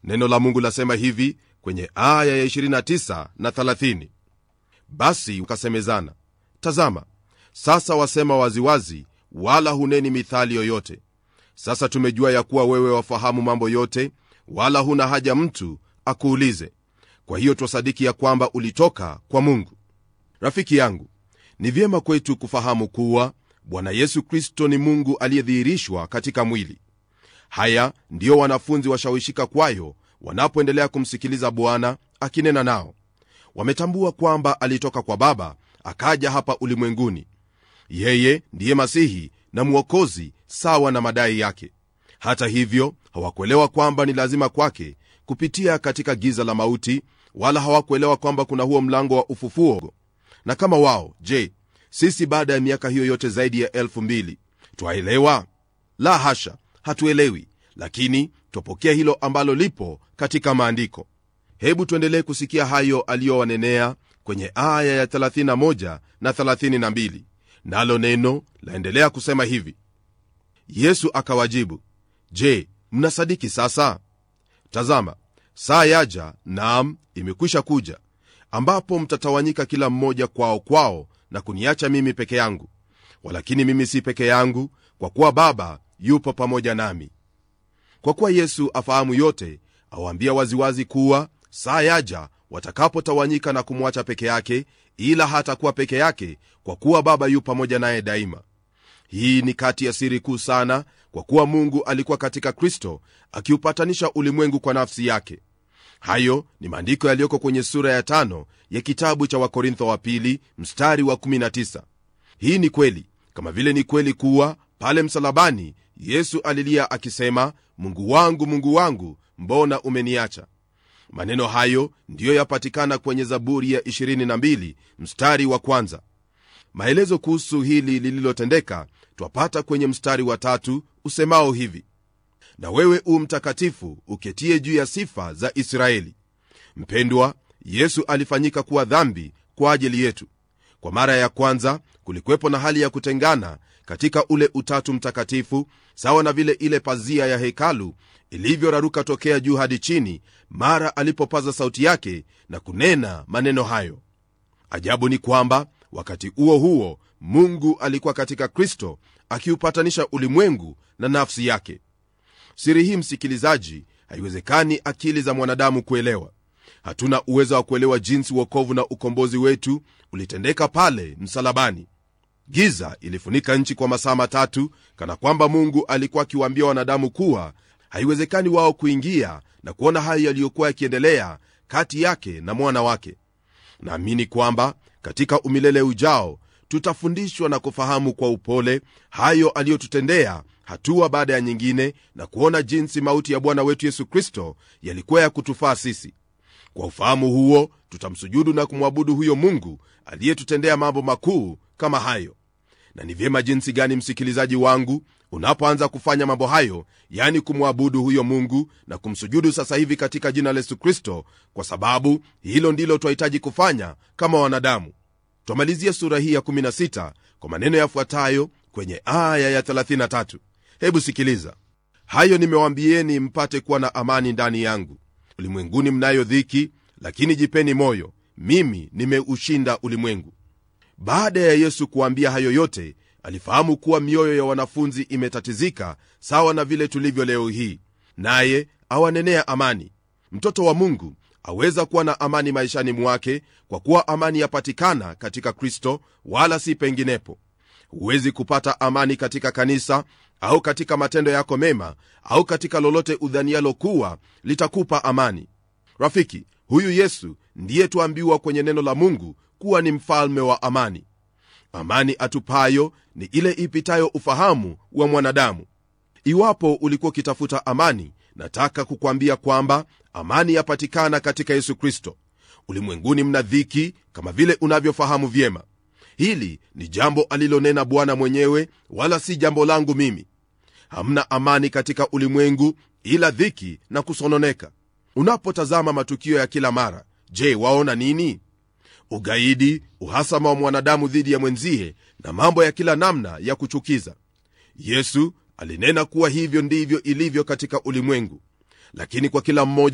neno la mungu lasema hivi kwenye aya ya 29 na 30 basi ukasemezana tazama sasa wasema waziwazi wala huneni mithali yoyote sasa tumejua ya kuwa wewe wafahamu mambo yote wala huna haja mtu akuulize kwa hiyo twasadiki ya kwamba ulitoka kwa mungu rafiki yangu ni vyema kwetu kufahamu kuwa bwana yesu kristo ni mungu aliyedhihirishwa katika mwili haya ndiyo wanafunzi washawishika kwayo wanapoendelea kumsikiliza bwana akinena nao wametambua kwamba alitoka kwa baba akaja hapa ulimwenguni yeye ndiye masihi na mwokozi sawa na madai yake hata hivyo hawakuelewa kwamba ni lazima kwake kupitia katika giza la mauti wala hawakuelewa kwamba kuna huo mlango wa ufufuo na kama wao je sisi baada ya miaka hiyo yote zaidi ya elfu mbili twaelewa la hasha hatuelewi lakini twapokea hilo ambalo lipo katika maandiko hebu tuendelee kusikia hayo aliyowanenea kwenye aya ya 31 na 32 nalo neno laendelea kusema hivi yesu akawajibu je mnasadiki sasa tazama saa yaja naam imekwisha kuja ambapo mtatawanyika kila mmoja kwao kwao na kuniacha mimi peke yangu walakini mimi si peke yangu kwa kuwa baba yupo pamoja nami kwa kuwa yesu afahamu yote awaambia waziwazi kuwa saa yaja watakapotawanyika na kumwacha peke yake ila hatakuwa peke yake kwa kuwa baba yu pamoja naye daima hii ni kati ya siri kuu sana kwa kuwa mungu alikuwa katika kristo akiupatanisha ulimwengu kwa nafsi yake hayo ni maandiko yaliyoko kwenye sura ya tano ya kitabu cha wakorintho wa pili mstari wa 19 hii ni kweli kama vile ni kweli kuwa pale msalabani yesu alilia akisema mungu wangu mungu wangu mbona umeniacha maneno hayo ndiyo yapatikana kwenye zaburi ya 22 mstari wa kwanza maelezo kuhusu hili lililotendeka twapata kwenye mstari wa tatu usemao hivi na wewe u mtakatifu uketie juu ya sifa za israeli mpendwa yesu alifanyika kuwa dhambi kwa ajili yetu kwa mara ya kwanza kulikuwepo na hali ya kutengana katika ule utatu mtakatifu sawa na vile ile pazia ya hekalu ilivyoraruka tokea juu hadi chini mara alipopaza sauti yake na kunena maneno hayo ajabu ni kwamba wakati huo huo mungu alikuwa katika kristo akiupatanisha ulimwengu na nafsi yake siri hii msikilizaji haiwezekani akili za mwanadamu kuelewa hatuna uwezo wa kuelewa jinsi uokovu na ukombozi wetu ulitendeka pale msalabani giza ilifunika nchi kwa masaa matatu kana kwamba mungu alikuwa akiwaambia wanadamu kuwa haiwezekani wao kuingia na kuona hayo yaliyokuwa yakiendelea kati yake na mwana wake naamini kwamba katika umilele ujao tutafundishwa na kufahamu kwa upole hayo aliyotutendea hatua baada ya nyingine na kuona jinsi mauti ya bwana wetu yesu kristo yalikuwa ya kutufaa sisi kwa ufahamu huo tutamsujudu na kumwabudu huyo mungu aliyetutendea mambo makuu kama hayo na ni vyema jinsi gani msikilizaji wangu unapoanza kufanya mambo hayo yani kumwabudu huyo mungu na kumsujudu sasa hivi katika jina la yesu kristo kwa sababu hilo ndilo twahitaji kufanya kama wanadamu twamalizia sura hii ya 16 kwa maneno yafuatayo kwenye aya ya 33 hebu sikiliza hayo nimewambieni mpate kuwa na amani ndani yangu ulimwenguni mnayo dhiki lakini jipeni moyo mimi nimeushinda ulimwengu baada ya yesu kuambia hayo yote alifahamu kuwa mioyo ya wanafunzi imetatizika sawa na vile tulivyo leo hii naye awanenea amani mtoto wa mungu aweza kuwa na amani maishani mwake kwa kuwa amani yapatikana katika kristo wala si penginepo huwezi kupata amani katika kanisa au katika matendo yako mema au katika lolote udhanialo kuwa litakupa amani rafiki huyu yesu ndiye tuambiwa kwenye neno la mungu kuwa ni mfalme wa amani amani atupayo ni ile ipitayo ufahamu wa mwanadamu iwapo ulikuwa ukitafuta amani nataka kukwambia kwamba amani yapatikana katika yesu kristo ulimwenguni mna dhiki kama vile unavyofahamu vyema hili ni jambo alilonena bwana mwenyewe wala si jambo langu mimi hamna amani katika ulimwengu ila dhiki na kusononeka unapotazama matukio ya kila mara je waona nini ugaidi uhasama wa mwanadamu dhidi ya mwenzie na mambo ya kila namna ya kuchukiza yesu alinena kuwa hivyo ndivyo ilivyo katika ulimwengu lakini kwa kila mmoja